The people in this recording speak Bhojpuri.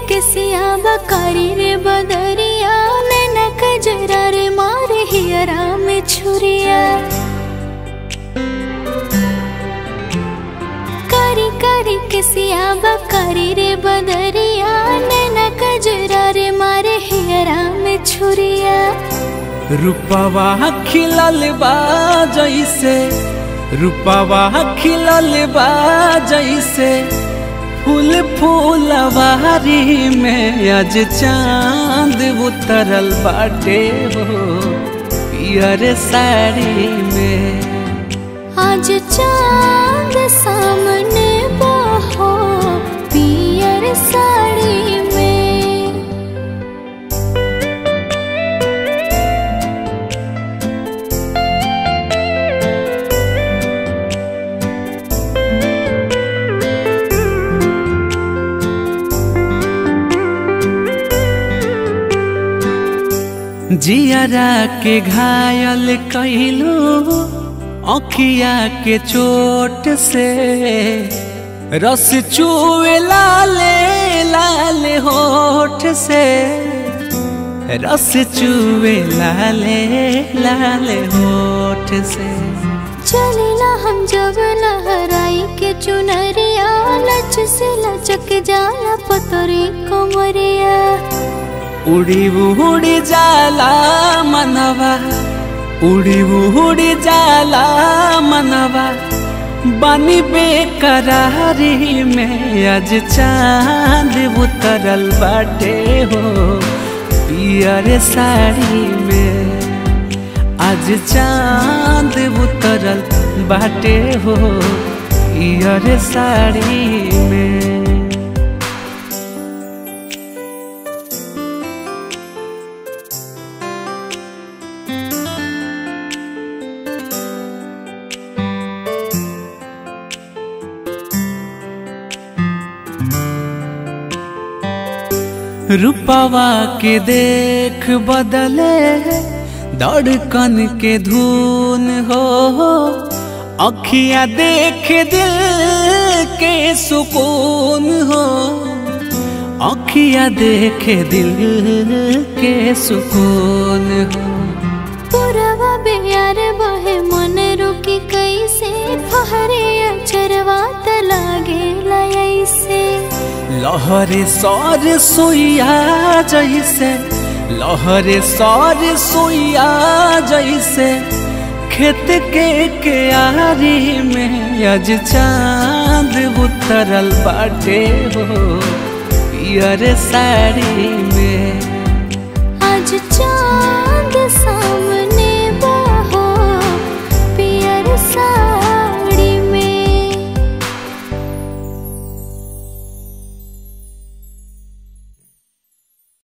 के सियाबा कारी रे बदरिया नैना कजरा रे मारे हियरा में छुरिया कारी कारी के सियाबा कारी रे बदरिया नैना कजरा रे मारे हियरा में छुरिया रूपवा खिलल बा जैसे रूपवा खिलल बा जैसे फूल फूलवारी में आज चांद उतरल बाटे हो पियर साड़ी में आज चांद सामने बहो पियर साड़ी में जियरा के घायल कैलू अखिया के चोट से रस चुए लाले लाल होठ से रस चुए लाले लाल होठ से चलेला हम जब लहराई के चुनरिया लच से लचक जाला पतरी कमरिया उड़ी उड़ी जाला मनवा उड़ी उड़ी जाला मनवा बनी बेकरारी में आज चांद उतरल बाटे हो पियर साड़ी में आज चांद उतरल बाटे हो पियर साड़ी में रूपवा के देख बदले धड़कन के धुन हो अखियां देख दिल के सुकून हो अखियां देख दिल के सुकून हो पुरवा बेयार बहे मन रुकी कैसे फहरे अचरवा त लागे लयसे लहरे सर सोइया जैसे लहरे सर सोइया जैसे खेत के क्यारी में आज चांद उतरल बाटे हो पियर साड़ी में आज चांद